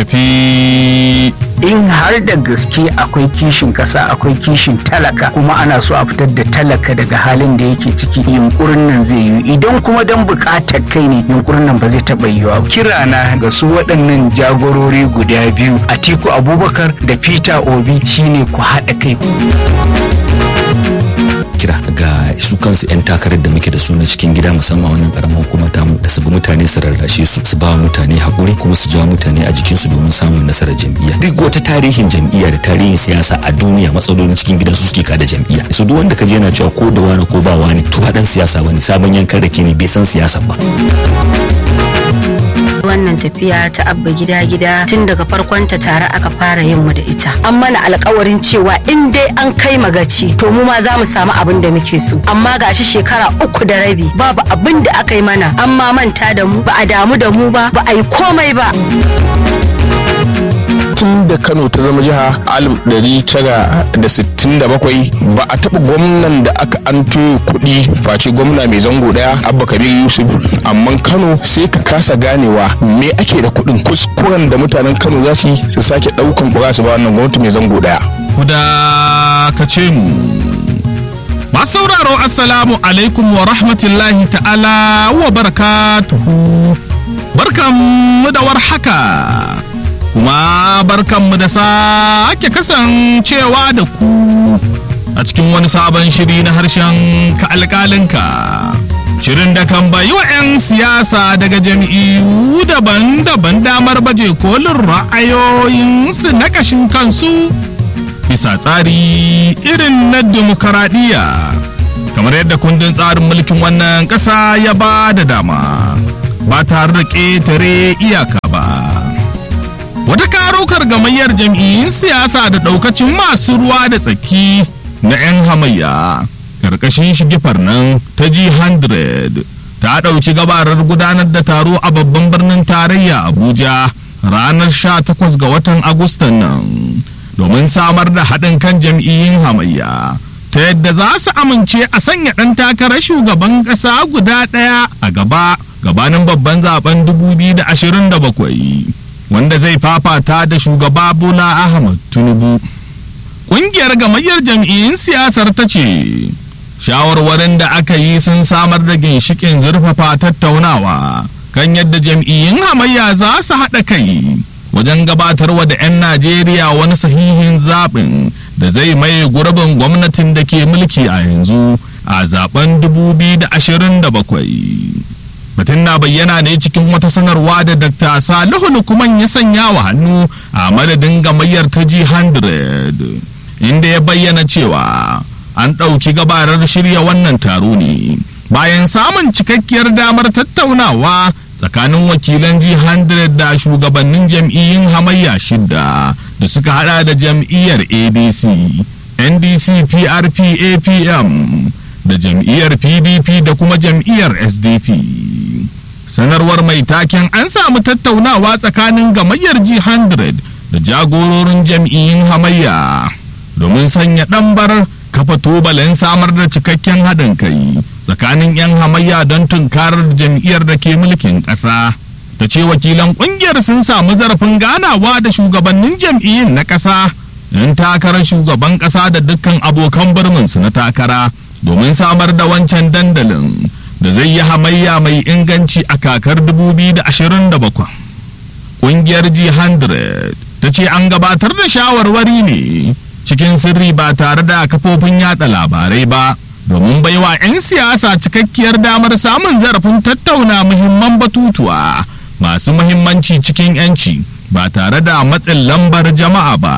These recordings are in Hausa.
tafi. in har da gaske akwai kishin kasa akwai kishin talaka kuma ana so a fitar da talaka daga halin da yake ciki yunkurin nan zai yi idan kuma don bukatar kai ne yunkurin nan ba zai taɓa yiwa kirana ga su waɗannan jagorori guda biyu atiku abubakar da peter obi shine ku haɗa kai kira ga su kansu 'yan takarar da muke da su na cikin gida musamman wannan karamar hukuma tamu da su bi mutane su rarrashe su su ba mutane haƙuri kuma su jawo mutane a jikinsu domin samun nasarar jam'iyya duk wata tarihin jam'iyya da tarihin siyasa a duniya matsalolin cikin gidan su suke kada jam'iyya su duk wanda ka je yana cewa ko da wani ko ba wani to ba dan siyasa bane sabon yankan rake ne bai san siyasa ba wannan tafiya ta abba gida gida tun daga farkon ta tare aka fara yin mu da ita an mana alkawarin cewa in dai an kai magaci to mu ma za mu samu abin da muke so amma gashi shekara uku da rabi babu abin da aka yi mana an ma manta da mu ba a damu da mu ba ba a yi komai ba tun da kano ta zama jiha alif ɗari tara da sittin da bakwai ba a taɓa gwamnan da aka an kuɗi face gwamna mai zango ɗaya abba kabir yusuf amma kano sai ka kasa ganewa me ake da kuɗin kuskuren da mutanen kano za su yi su sake ɗaukan ƙura su ba wannan gwamnati mai zango ɗaya. Kuda ka ce mu. Masu sauraro Assalamu alaikum wa rahmatullahi ta'ala wa barakatuhu. Barkanmu da warhaka. kuma barkanmu da sake kasancewa da ku a cikin wani sabon shiri na harshen ka alƙalinka shirin da kan bayi wa 'yan siyasa daga jam'iyyu daban-daban damar baje kolin ra'ayoyinsu na ƙashin kansu bisa tsari irin na demokaradiyya kamar yadda kundin tsarin mulkin wannan ƙasa ya ba da dama ba tare da ƙetare iyaka ba wata karokar gamayyar jam'iyyun siyasa da daukacin masu ruwa da tsaki na 'yan hamayya karkashin shigifar nan ta G100 ta ɗauki gabarar gudanar da taro a babban birnin tarayya abuja ranar 18 ga watan agustan nan domin samar da haɗin kan jam'iyyun hamayya ta yadda za su amince a sanya ɗan takarar shugaban ƙasa guda ɗaya a gaba gabanin babban zaben 2027 wanda zai fafata da shugaba Bola Ahmad Tinubu. Ƙungiyar gamayyar jam'iyyun siyasar ta ce, shawarwarin da aka yi sun samar da ginshikin zurfafa tattaunawa kan yadda jam'iyyun hamayya za su haɗa kai wajen gabatarwa da 'yan Najeriya wani sahihin zaɓin da zai maye gurbin gwamnatin da ke mulki a yanzu a zaben 2027. batun na bayyana ne cikin wata sanarwa da dr salihu lukman ya sanya wa hannu a madadin gamayyar ta g100 inda ya bayyana cewa an ɗauki gabarar shirya wannan taro ne bayan samun cikakkiyar damar tattaunawa tsakanin wakilan g100 da shugabannin jam'iyyun hamayya shidda da suka hada da jam'iyyar adc ndc prp apm da jam'iyyar pdp da kuma jam'iyyar sdp sanarwar mai taken an samu tattaunawa tsakanin gamayyar g100 da jagororin jam'iyyun hamayya domin sanya ɗambar kafa tubalin samar da cikakken haɗin kai tsakanin 'yan hamayya don tunkarar jam'iyyar da ke mulkin ƙasa ta ce wakilan ƙungiyar sun samu zarafin ganawa da shugabannin jam'iyyun na ƙasa 'yan takarar shugaban ƙasa da dukkan abokan birninsu na takara domin samar da wancan dandalin da zai yi hamayya mai inganci a kakar 2027 ƙungiyar g100 ta ce an gabatar da shawarwari ne cikin sirri ba tare da kafofin yada labarai ba domin baiwa 'yan siyasa cikakkiyar damar samun zarafin tattauna muhimman batutuwa masu muhimmanci cikin 'yanci ba tare da matsin lambar jama'a ba.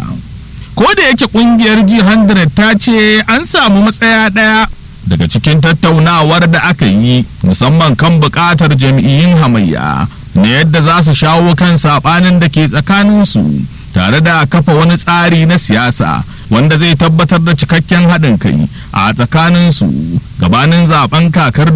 ko da yake kungiyar G100 ta ce an samu matsaya ɗaya daga cikin tattaunawar da aka yi musamman kan buƙatar jam'iyyun hamayya na yadda za su shawo kan saɓanin da ke tsakaninsu tare da kafa wani tsari na siyasa wanda zai tabbatar da cikakken haɗin kai a tsakaninsu gabanin zaben kakar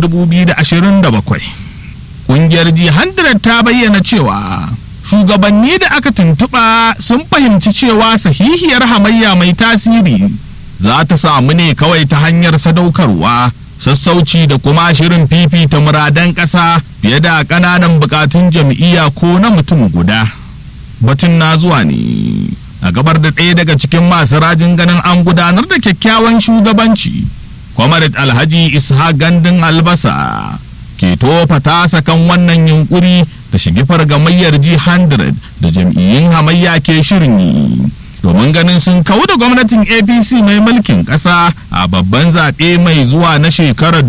2027 ƙungiyar G100 ta bayyana cewa shugabanni da aka tuntuɓa sun fahimci cewa sahihiyar hamayya mai tasiri za ta samu ne kawai ta hanyar sadaukarwa sassauci da kuma shirin fifita muradan ƙasa fiye da ƙananan buƙatun jam'iyya ko na mutum guda batun na zuwa ne a gabar da ɗaya daga cikin masu rajin ganin an gudanar da kyakkyawan shugabanci kwamarat alhaji isha gandun albasa ke tofa tasa kan wannan yunkuri da shigifar gamayyar G100 da jam'iyyun hamayya ke shirin yi domin ganin sun kawo da gwamnatin apc mai mulkin ƙasa a babban zaɓe mai zuwa na shekarar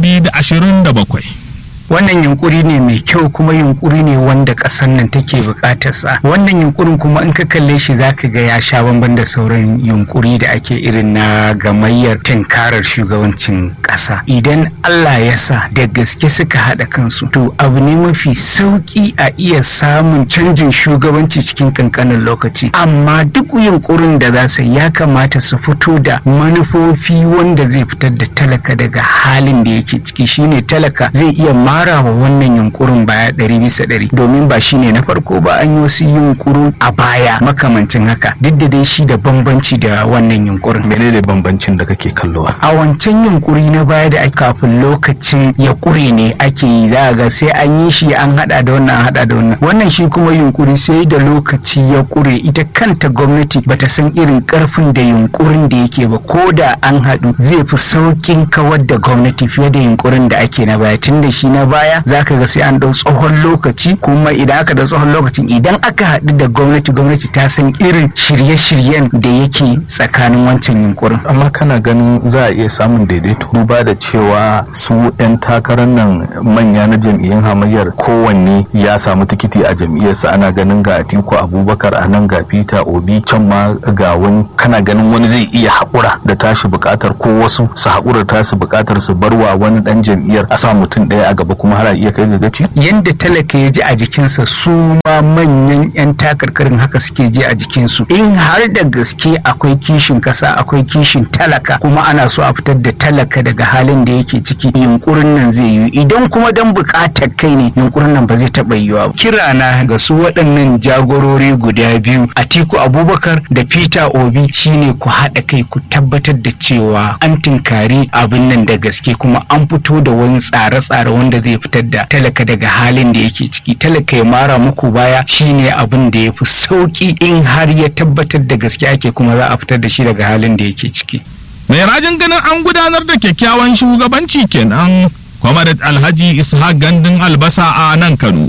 2027 wannan yunkuri ne mai kyau kuma yunkuri ne wanda ƙasar nan take buƙatar sa wannan yunkurin kuma in ka kalle shi zaka ga ya sha bamban da sauran yunkuri da ake irin na gamayyar tinkarar shugabancin ƙasa idan Allah ya sa da gaske suka haɗa kansu to abu ne mafi sauƙi a iya samun canjin shugabanci cikin kankanin lokaci amma duk yunkurin da za su ya kamata su fito da manufofi wanda zai fitar da talaka daga halin da yake ciki shine talaka zai iya ma mara wa wannan yunkurin baya ɗari bisa ɗari domin ba shine na farko ba an yi wasu yunkuru a baya makamancin haka duk da dai shi da bambanci da wannan yunkurin. menene bambancin da kake kallowa a wancan yunkuri na baya da ake kafin lokacin ya kure ne ake yi za ga sai an yi shi an hada da wannan an hada da wannan wannan shi kuma yunkuri sai da lokaci ya kure ita kanta gwamnati bata san irin karfin da yunkurin da yake ba ko da an haɗu zai fi saukin kawar da gwamnati fiye da yunkurin da ake na baya tun da shi na baya za ka ga sai an ɗau tsohon lokaci kuma idan aka da tsohon lokacin idan aka haɗu da gwamnati gwamnati ta san irin shirye-shiryen da yake tsakanin wancan yunkurin. amma kana ganin za a iya samun daidaito duba da cewa su 'yan takarar nan manya na jam'iyyun hamayyar kowanne ya samu tikiti a jam'iyyarsa ana ganin ga atiku abubakar a nan ga peter obi can ma ga wani kana ganin wani zai iya haƙura da tashi buƙatar ko wasu su haƙura tasu buƙatar su barwa wani ɗan jam'iyyar a sa mutum ɗaya a gaba kuma har a iya kai ga gaci yanda talaka ya ji a jikinsa su ma manyan 'yan takarkarin haka suke ji a jikinsu in har da gaske akwai kishin kasa akwai kishin talaka kuma ana so a fitar da talaka daga halin da yake ciki yunkurin nan zai yi idan kuma dan bukatar kai ne yunkurin nan ba zai taɓa yiwa ba kirana ga su waɗannan jagorori guda biyu atiku abubakar da peter obi shine ku haɗa kai ku tabbatar da cewa an tinkari abin nan da gaske kuma an fito da wani tsare-tsare wanda zai fitar da talaka daga halin da yake ciki talaka ya mara muku baya shine abin da ya fi sauki in har ya tabbatar da gaske ake kuma za a fitar da shi daga halin da yake ciki mai rajin ganin an gudanar da kyakkyawan shugabanci kenan kwamarat alhaji ishaq gandun albasa a nan kano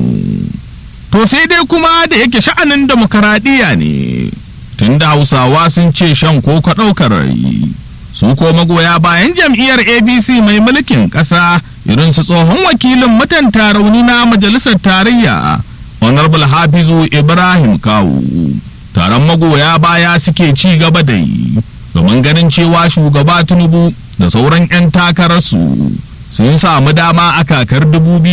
to sai dai kuma da yake sha'anin demokaradiyya ne tunda hausawa sun ce shan ko ka ɗaukar rai su ko magoya bayan jam'iyyar abc mai mulkin ƙasa irin su tsohon wakilin mutan rauni na majalisar tarayya honorable hafizu ibrahim kawu taron magoya baya suke ci gaba da yi domin ganin cewa shugaba tinubu da sauran 'yan takararsu sun samu dama a kakar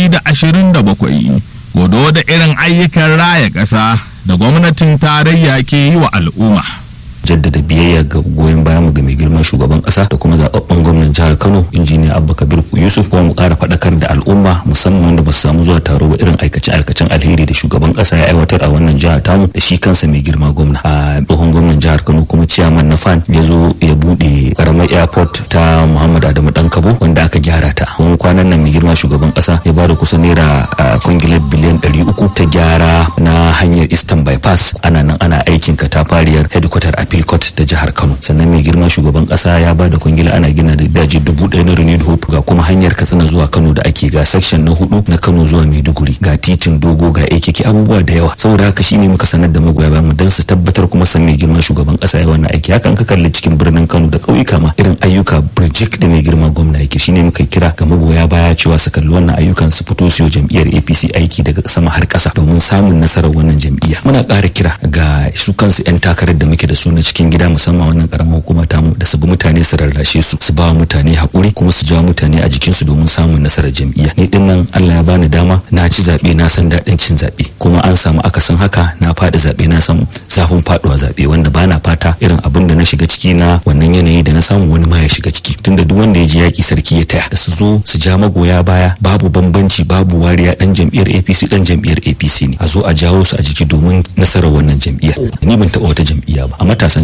2027 godo da irin ayyukan raya ƙasa da gwamnatin tarayya ke yi wa al'umma. jaddada biyayya ga goyon bayan mu ga mai girman shugaban kasa da kuma zababben gwamnan jihar Kano injiniya Abba Kabir Yusuf kuma mu ƙara faɗakar da al'umma musamman wanda ba su samu zuwa taro ba irin aikace aikacen alheri da shugaban kasa ya aiwatar a wannan jihar tamu da shi kansa mai girma gwamna a tsohon gwamnan jihar Kano kuma ciyaman na fan ya zo ya buɗe karamar airport ta Muhammad Adamu Dankabo wanda aka gyara ta kuma kwanan nan mai girma shugaban kasa ya bada kusan naira kwangilar biliyan 300 ta gyara na hanyar Eastern bypass ana nan ana aikin katafariyar headquarter a Philcourt da jihar Kano sannan mai girma shugaban kasa ya ba da kwangila ana gina da daji dubu ɗaya na Renewed Hope ga kuma hanyar Katsina zuwa Kano da ake ga section na hudu na Kano zuwa Maiduguri ga titin dogo ga AKK abubuwa da yawa saboda haka shine muka sanar da magoya bayan mu dan su tabbatar kuma san mai girma shugaban kasa ya wannan aiki hakan ka kalli cikin birnin Kano da ƙauyuka ma irin ayyuka birjik da mai girma gwamna yake shine muka kira ga magoya baya cewa su kalli wannan ayyukan su fito su jam'iyyar APC aiki daga sama har ƙasa domin samun nasarar wannan jam'iyya muna ƙara kira ga su kansu 'yan takarar da muke da su na cikin gida musamman wannan karamar hukuma tamu da su bi mutane su rarrashe su su ba mutane hakuri kuma su jawo mutane a jikin su domin samun nasarar jam'iyya ni din nan Allah ya bani dama na ci zabe na san daɗin cin zabe kuma an samu akasin haka na faɗi zabe na san zafin faduwa zabe wanda bana fata irin abin da na shiga ciki na wannan yanayi da na samu wani ma ya shiga ciki tunda duk wanda ya ji yaki sarki ya taya da su zo su ja magoya baya babu bambanci babu wariya dan jam'iyyar APC dan jam'iyyar APC ne a zo a jawo su a jiki domin nasarar wannan jam'iyya ni ban taɓa wata jam'iyya ba a matasan jihar Kano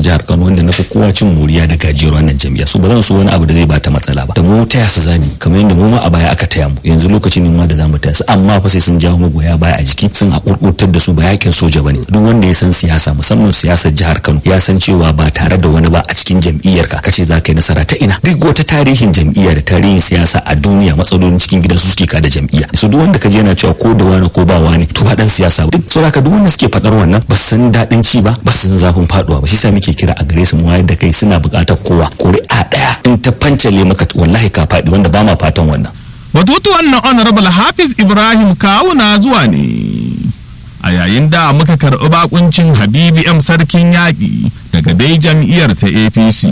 wanda na fi kowa cin moriya da gajiyar wannan jam'iyya so ba zan so wani abu da zai bata matsala ba da mu taya su zami kamar yadda mu ma a baya aka taya mu yanzu lokacin ne ma da zamu taya su amma fa sai sun jawo magoya baya a jiki sun hakurkurtar da su ba yakin soja bane duk wanda ya san siyasa musamman siyasar jihar Kano ya san cewa ba tare da wani ba a cikin jam'iyyar ka kace za ka yi nasara ta ina duk wata tarihin jam'iyya da tarihin siyasa a duniya matsalolin cikin gida su suke kada jam'iyya so duk wanda ka je yana cewa ko da wani ko ba wani to hadan siyasa duk saboda duk wanda suke fadar wannan ba su san daɗin ci ba ba su san zafin faduwa ba shi sa muke kira a gare su mu wayar da kai suna buƙatar kowa ƙuri'a ɗaya in ta fancale maka wallahi ka faɗi wanda ba ma fatan wannan batutuwan na honorable hafiz ibrahim kawuna zuwa ne a yayin da muka karɓi bakuncin habibi m sarkin yaƙi daga dai jam'iyyar ta apc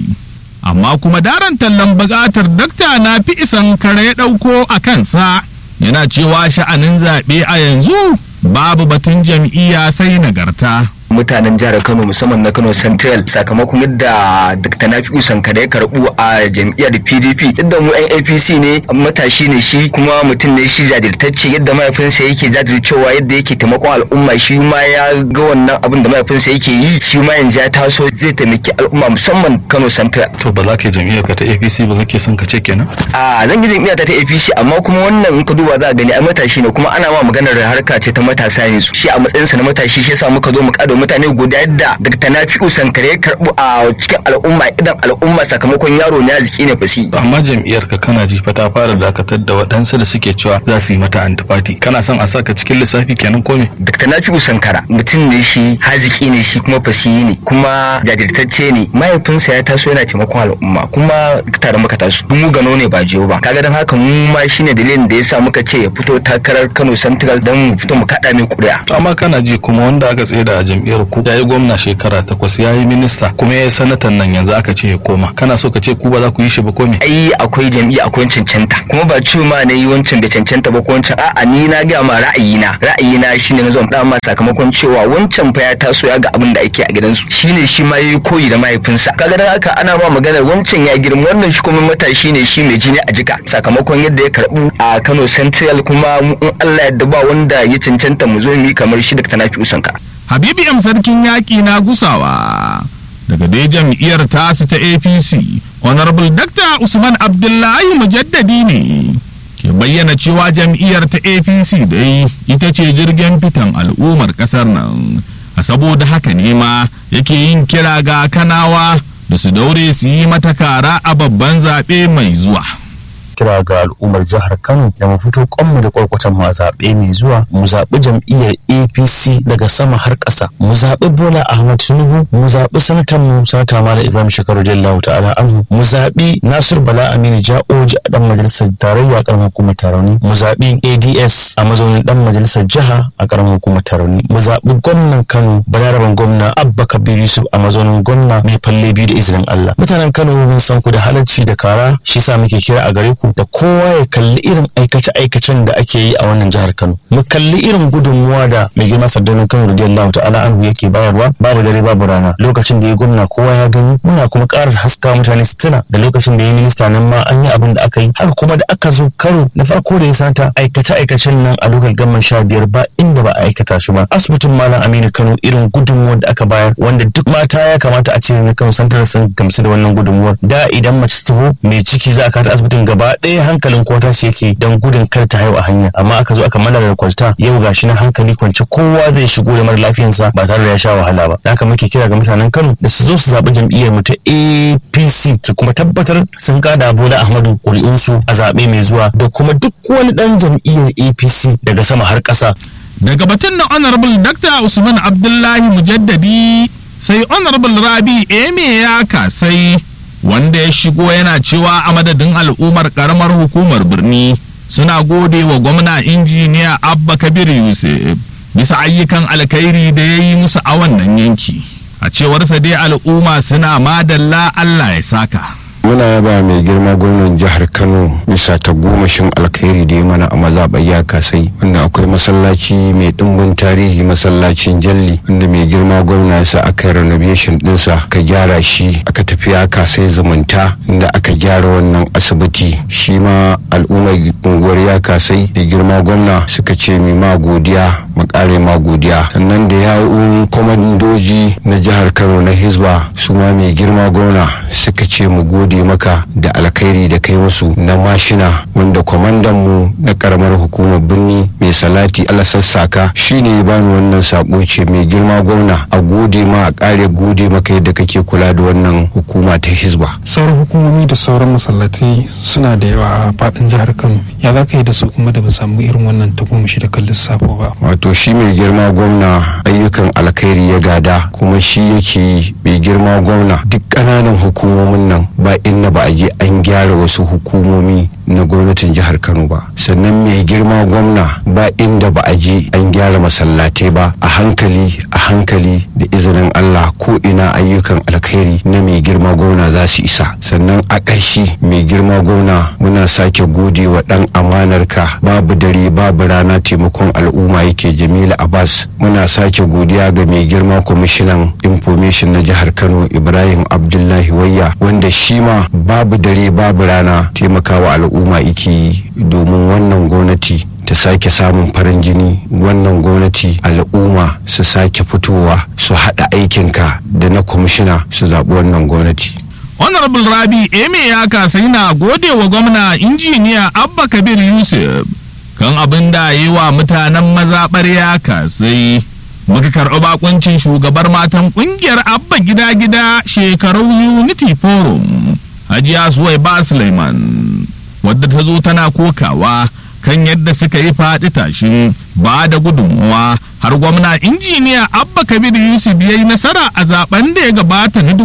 amma kuma daren tallan buƙatar dakta na fi isan kare ya ɗauko a kansa yana cewa sha'anin zaɓe a yanzu babu batun jam'iyya sai nagarta mutanen jihar Kano musamman na Kano Central sakamakon yadda Dr. Nafi'u Sankara ya karbu a jam'iyyar PDP yadda mu yan APC ne matashi ne shi kuma mutum ne shi jajirtacce yadda mahaifinsa yake jajircewa yadda yake taimakon al'umma shi ma ya ga wannan abin da mahaifinsa yake yi shi ma yanzu ya taso zai taimaki al'umma musamman Kano Central to ba za ka yi jam'iyyar ka ta APC ba kake son ka ce kenan a zan yi jam'iyyar ta ta APC amma kuma wannan in ka duba za a gani ai matashi ne kuma ana ma maganar harka ce ta matasa yanzu shi a matsayinsa na matashi shi yasa muka zo mu kada mutane guda yadda Dr. Nafi'u Sankare ya karbu a cikin al'umma idan al'umma sakamakon yaro ne arziki ne fasi. amma jam'iyyar ka kana ji fa ta fara dakatar da waɗansu da suke cewa za su yi mata antifati kana son a saka cikin lissafi kenan ko me Dr. Nafi'u Sankara mutum ne shi haziki ne shi kuma fasihi ne kuma jajirtacce ne mahaifinsa ya taso yana taimakon al'umma kuma tare muka taso mu gano ne ba jiyo ba kaga dan haka mu ma shine dalilin da yasa muka ce ya fito takarar Kano Central dan mu fito mu kada mai kuri'a To amma kana ji kuma wanda aka tsaye da a jam'iyyar ku ya yi gwamna shekara takwas ya yi minista kuma ya yi sanatan nan yanzu aka ce ya koma kana so ka ce ku ba za ku yi shi ba ko me ai akwai jam'iyya akwai cancanta kuma ba ce ma na yi wancan da cancanta ba ko wancan a'a ni na ga ma ra'ayina ra'ayina shine na zo da ma sakamakon cewa wancan fa ya taso ya ga abin da ake a gidansu shine shi ma yayi koyi da mahaifinsa kaga dan haka ana ma magana wancan ya girma wannan shi kuma matashi ne shi mai jini a jika sakamakon yadda ya karbu a Kano Central kuma mu in Allah yadda ba wanda ya cancanta mu zo mu yi kamar shi da Tanafi Usanka Habibu M sarkin yaƙi na gusawa daga dai jam'iyyar tasu ta APC Honorable Dr. Usman Abdullahi Mujaddadi ne ke bayyana cewa jam'iyyar ta APC dai ita ce jirgin fitan al'ummar ƙasar nan a saboda haka ne ma yake yin kira ga kanawa da su daure su yi mata kara a babban zaɓe mai zuwa. kira ga al'ummar jihar Kano da mu fito kwanmu da kwarkwatan mu a zaɓe mai zuwa mu zaɓi jam'iyyar APC daga sama har ƙasa mu zaɓi Bola Ahmad Tinubu mu zaɓi sanatan mu sanata Malam Ibrahim Shekaru Jallahu ta'ala anhu mu zaɓi Nasir Bala Aminu Ja'oji a dan majalisar tarayya a ƙaramar hukumar Tarauni mu zaɓi ADS a mazaunin dan majalisar jiha a ƙaramar hukumar Tarauni mu zaɓi gwamnan Kano Balaraban gwamna Abba Kabir Yusuf a mazaunin gwamna mai falle biyu da izinin Allah mutanen Kano mun san ku da halarci da kara shi sa muke kira a gare ku da kowa ya kalli irin aikace-aikacen da ake yi a wannan jihar Kano. Mu kalli irin gudunmuwa da mai girma sardanin Kano radiyallahu ta'ala anhu yake bayarwa babu dare babu rana. Lokacin da ya gwamna kowa ya gani muna kuma ƙara haska mutane su tuna da lokacin da ya minista nan ma an yi abin da aka yi har kuma da aka zo karo na farko da ya sata aikace-aikacen nan a lokal gamman sha biyar ba inda ba a aikata shi ba. Asibitin Malam Aminu Kano irin gudunmuwar da aka bayar wanda duk mata ya kamata a ce na Kano santar sun gamsu da wannan gudunmuwar. Da idan mace ta taho mai ciki za a kata asibitin gaba ɗaya hankalin kowa tashi yake don gudun kar ta haihu a hanya amma aka zo aka malala kwalta yau gashi na hankali kwance kowa zai shigo da mara lafiyansa ba tare da ya sha wahala ba da haka muke kira ga mutanen Kano da su zo su zaɓi jam'iyyar mu ta APC su kuma tabbatar sun kada Bola Ahmadu ƙuri'unsu a zaɓe mai zuwa da kuma duk wani ɗan jam'iyyar APC daga sama har ƙasa. Daga batun na Honorable Dr. Usman Abdullahi Mujaddadi sai Honorable Rabi Eme ya kasai wanda ya shigo yana cewa a madadin al'ummar karamar hukumar birni suna gode wa gwamna injiniya abba kabir yusuf bisa ayyukan alkhairi da ya yi musu a wannan yanki a cewarsa dai al'umma suna madalla allah ya saka muna yaba mai girma gwamnan jihar kano bisa ta gomashin alkhairi da ya mana a mazaɓar ya kasai wanda akwai masallaci mai ɗimbin tarihi masallacin jalli wanda mai girma gwamna ya sa aka yi renovation ɗinsa ka gyara shi aka tafi ya kasai zumunta inda aka gyara wannan asibiti shi ma al'ummar unguwar ya kasai da girma gwamna suka ce mi ma godiya mu kare ma godiya sannan da yawun kwamandoji na jihar kano na hisba su ma mai girma gwamna suka ce mu gode maka da alkhairi da kai musu na mashina wanda kwamandan mu na karamar hukumar birni mai salati alasassaka shine ya bani wannan sako ce mai girma gwamna a gode ma a kare gode maka yadda kake kula da wannan hukuma ta hisba sauran hukumomi da sauran masallatai suna da yawa a faɗin jihar kano ya za ka yi da su kuma da ba samu irin wannan tagomashi da kan lissafo ba wato shi mai girma gwamna ayyukan alkhairi ya gada kuma shi yake yi mai girma gwamna duk ƙananan hukumomin nan ba inna ba a je an gyara wasu hukumomi na gwamnatin jihar kano ba sannan mai girma gwamna ba inda ba a je an gyara masallatai ba a hankali a hankali da izinin allah ko ina ayyukan alkhairi na mai girma gwamna za su isa sannan a ƙarshe mai girma gwamna muna sake gode wa ɗan amanarka babu dare babu rana taimakon al'umma yake jamila abbas muna sake godiya ga mai girma kwamishinan information na jihar kano ibrahim abdullahi wayya wanda shi ma babu dare babu rana taimakawa al'umma yake domin wannan gwamnati ta sake samun farin jini wannan gwamnati al'umma su sake fitowa su haɗa aikinka da na kwamishina su zaɓi wannan gwamnati honorable rabi eme ya kasa yana gode wa gwamna injiniya abba kabir yusuf kan abin da yi wa mutanen mazaɓar ya kasai muka karɓi bakuncin shugabar matan ƙungiyar abba gida-gida shekaru unity forum hajiya suwai ba suleiman wadda ta zo tana kokawa kan yadda suka yi faɗi tashin ba da gudunmuwa har gwamna injiniya abba kabir yusuf ya yi nasara a zaben da ya gabata na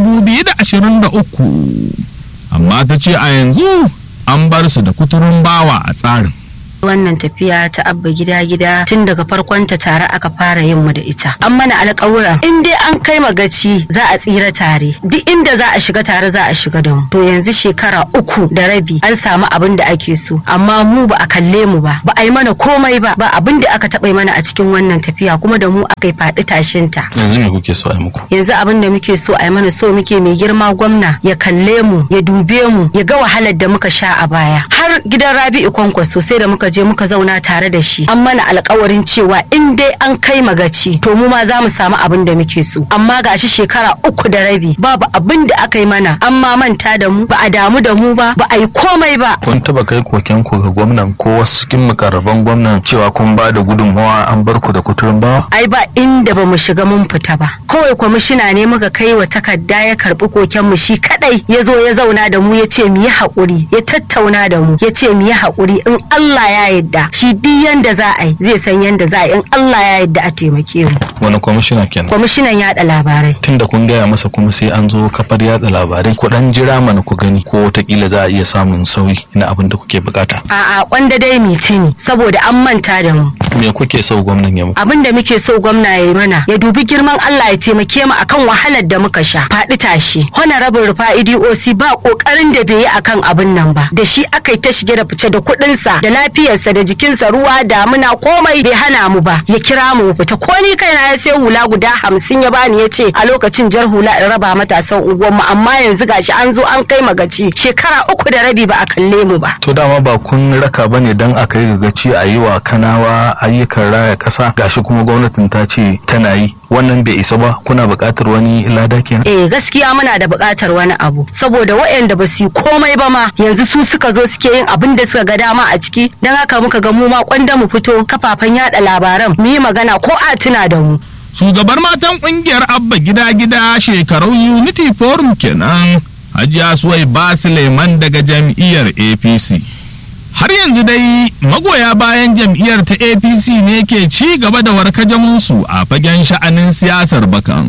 2023 amma ta ce a yanzu an bar su da kuturun bawa a tsarin wannan tafiya ta abba gida gida tun daga farkon ta tare aka fara yin mu da ita an mana alƙawura in dai an kai magaci za a tsira tare duk inda za a shiga tare za a shiga da mu to yanzu shekara uku da rabi an samu abin da ake so amma mu ba a kalle mu ba ba a yi mana komai ba ba abin da aka taɓa mana a cikin wannan tafiya kuma da mu aka yi faɗi tashin ta yanzu me kuke so a yi muku yanzu abin da muke so a yi mana so muke mai girma gwamna ya kalle mu ya dube mu ya ga wahalar da muka sha a baya har gidan rabi'u kwankwaso sai da muka je muka zauna tare da shi an mana alkawarin cewa in dai an kai magaci to mu ma za mu samu abin da muke so amma gashi shekara uku da rabi babu abin da aka yi mana an ma manta da mu ba a damu da mu ba ba a yi komai ba kun taba kai koken ku ga gwamnan ko wasu cikin mukarraban gwamnan cewa kun ba da gudunmawa an bar ku da kuturin bawa ai ba inda ba mu shiga mun fita ba kawai kwamishina ne muka kai wa takarda ya karbi koken mu shi kadai ya zo ya zauna da mu ya ce mu yi haƙuri ya tattauna da mu ya ce mu yi haƙuri in Allah ya yarda shi duk yanda za a yi zai san yanda za a yi in Allah ya yarda a taimake mu wani kwamishina kenan kwamishinan yaɗa labarai tunda kun gaya masa kuma sai an zo kafar yatsa labarai ku dan jira mana ku gani ko watakila za a iya samun sauyi na abin da kuke bukata a'a kwanda dai mitini saboda an manta da mu me kuke so gwamnan ya muku abin da muke so gwamna ya yi mana ya dubi girman Allah ya taimake mu akan wahalar da muka sha faɗi tashi honorable rufa'idi oc ba kokarin da bai yi akan abin nan ba da shi aka yi ta shige da fice da kuɗinsa da lafiyarsa da jikinsa ruwa damuna komai bai hana mu ba ya kira mu fita ko ni kaina ya sai hula guda hamsin ya bani ya ce a lokacin jar hula in raba matasan unguwar mu amma yanzu gashi an zo an kai magaci shekara uku da rabi ba a kalle mu ba to dama ba kun raka bane dan a kai gagaci a yi wa kanawa ayyukan raya kasa gashi kuma gwamnatin ta ce tana yi wannan bai isa ba kuna buƙatar wani lada kenan eh gaskiya muna da buƙatar wani abu saboda waɗanda ba su yi komai ba ma yanzu su suka zo suke yin abin da suka ga dama a ciki don haka muka ga mu ma kwanda mu fito kafafen yada labaran mu yi magana ko a tuna da mu shugabar matan kungiyar abba gida gida shekaru unity forum kenan hajiya suwai ba suleiman daga jam'iyyar apc har yanzu dai magoya bayan jam'iyyar ta apc ne ke ci gaba da warkajamunsu a fagen sha'anin siyasar bakan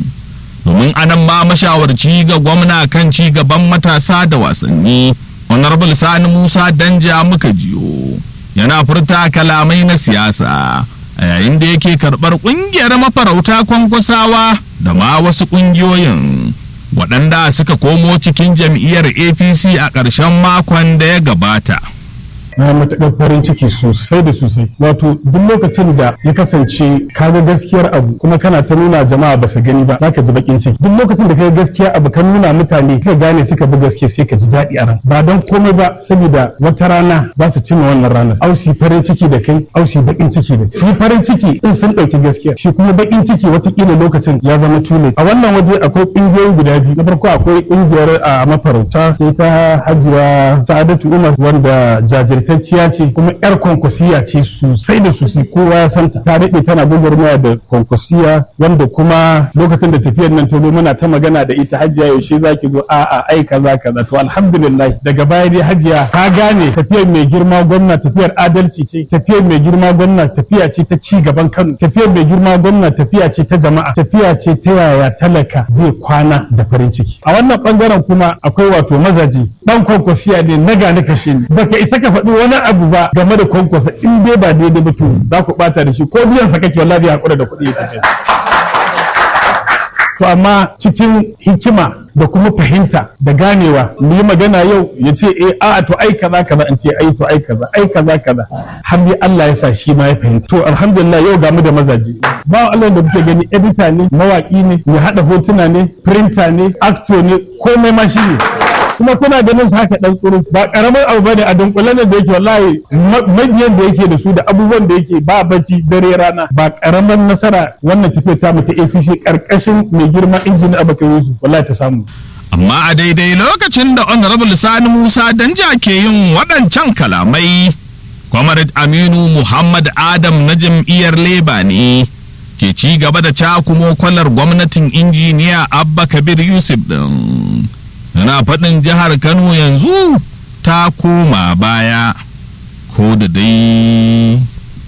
domin anan ma mashawarci ga gwamna kan ci gaban matasa da wasanni honorable sani musa danja muka jiyo yana furta kalamai na siyasa a yayin da yake karɓar ƙungiyar mafarauta kwankwasawa da ma wasu ƙungiyoyin waɗanda suka komo cikin jam'iyyar apc a ƙarshen makon da ya gabata na matuƙar farin ciki sosai da sosai wato duk lokacin da ya kasance ka ga gaskiyar abu kuma kana ta nuna jama'a ba su gani ba za ka ji bakin ciki duk lokacin da ka ga gaskiya abu kan nuna mutane ka gane suka bi gaskiya sai ka ji daɗi a ran ba don komai ba saboda wata rana za su cimma wannan ranar ausi farin ciki da kai ausi bakin ciki da shi farin ciki in sun ɗauki gaskiya shi kuma bakin ciki watakila lokacin ya zama tule a wannan waje akwai ƙungiyoyi guda biyu na farko akwai ƙungiyar a mafarauta sai ta hajiya sa'adatu umar wanda jajir ingantacciya ce kuma yar kwankwasiya ce sosai da sosai kowa ya santa ta daɗe tana gwagwarmaya da kwankwasiya wanda kuma lokacin da tafiyar nan ta zo muna ta magana da ita hajiya yaushe za ki zo a'a ai kaza kaza to alhamdulillah daga baya dai hajiya ka gane tafiyar mai girma gwamna tafiyar adalci ce tafiyar mai girma gwamna tafiya ce ta ci gaban Kano tafiyar mai girma gwamna tafiya ce ta jama'a tafiya ce ta yaya talaka zai kwana da farin ciki a wannan bangaren kuma akwai wato mazaji dan kwankwasiya ne na gane kashe ni baka isa ka faɗi wani abu ba game da kwankwasa in dai ba daidai ba to za ku bata da shi ko biyan sa kake wallahi hakura da kuɗi ya tafi to amma cikin hikima da kuma fahimta da ganewa mu yi magana yau ya ce eh a to ai kaza kaza in ce ai to ai kaza ai kaza kaza har dai Allah ya sa shi ma ya fahimta to alhamdulillah yau ga mu da mazaje ba Allah da kuke gani editor ne mawaki ne mai hada hotuna ne printer ne actor ne komai ma shi ne kuma kuna ganin su haka dan tsuru ba karamin abu bane a dunkule ne da yake wallahi mabiyan da yake da su da abubuwan da yake ba bacci dare rana ba karamin nasara wannan tafiyar ta mu ta APC karkashin mai girma injini Abubakar Yusuf wallahi ta samu amma a daidai lokacin da honorable sani musa danja ke yin waɗancan kalamai comrade aminu muhammad adam na jam'iyyar leba ne ke ci gaba da cakumo kwalar gwamnatin injiniya abba kabir yusuf din yana faɗin jihar kano yanzu ta koma baya ko da dai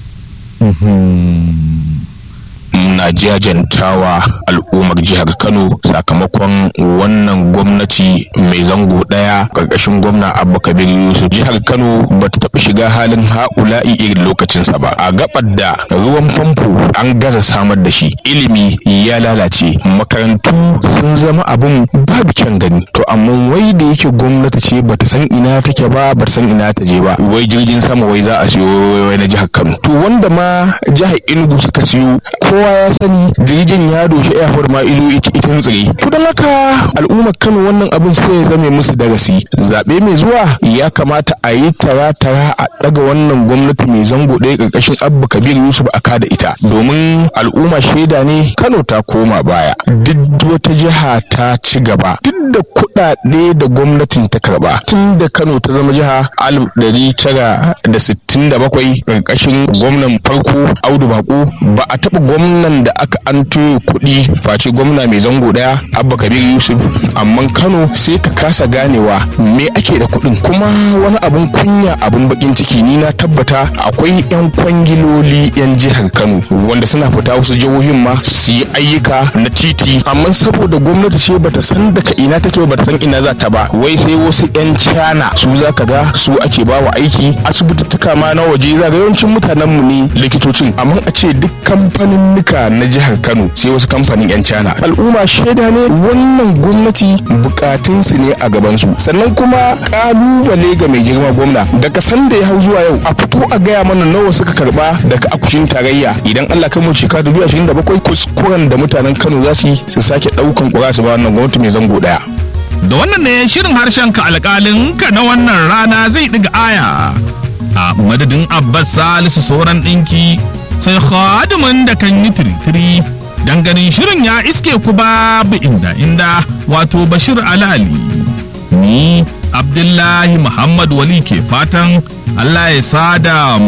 na jajantawa al'ummar jihar kano sakamakon wannan gwamnati mai zango daya karkashin gwamna abba kabir yusuf jihar kano ba ta taɓa shiga halin ha'ula'i irin lokacinsa ba a gabar da ruwan famfo an gaza samar da shi ilimi ya lalace makarantu sun zama abin babu kyan gani to amma wai da yake gwamnati ce bata san ina take ba bata san ina ta je ba wai jirgin sama wai za a siyo wai na jihar kano to wanda ma jihar enugu suka siyo kowa ya sani jirgin ya doshi airport ma izo itin tsire to don haka al'ummar kano wannan abin sai ya zame musu darasi zaɓe mai zuwa ya kamata a yi tara-tara a ɗaga wannan gwamnati mai zango ɗaya ƙarƙashin abba kabir yusuf a kada ita domin al'umma shaida ne kano ta koma baya duk wata jiha ta ci gaba duk da kuɗaɗe da gwamnatin ta karɓa tun da kano ta zama jiha alif ɗari tara da sittin da bakwai ƙarƙashin gwamnan farko audu bako ba a taɓa gwamnan da aka an kuɗi face gwamna mai zango ɗaya abba kabir yusuf amma kano sai ka kasa ganewa me ake da kuɗin kuma wani abun kunya abun bakin ciki ni na tabbata akwai 'yan kwangiloli 'yan jihar kano wanda suna fita wasu jihohin ma su yi ayyuka na titi amma saboda gwamnati ce bata san daga ina take bata san ina za ta ba wai sai wasu 'yan cana su za ka ga su ake ba wa aiki asibitittuka ma na waje za ga yawancin mutanen mu ne likitocin amma a ce duk kamfanin nika na jihar kano sai wasu kamfanin 'yan cana al'umma shaida ne wannan gwamnati bukatunsu ne a gabansu sannan kuma kalubale ga mai girma gwamna daga sanda ya hau zuwa yau a fito a gaya mana nawa suka karba daga akushin tarayya idan allah kai mu shekara dubu ashirin da bakwai kuskuren da mutanen kano za su yi su sake daukan kura su ba wannan gwamnati mai zango daya da wannan ne shirin harshen ka alƙalin ka na wannan rana zai ɗiga aya a madadin abbas salisu sauran ɗinki sai khadimin da kan yi tiritiri dan ganin shirin ya iske ku babu inda inda wato bashir alali ni abdullahi muhammad wali ke fatan allah ya sada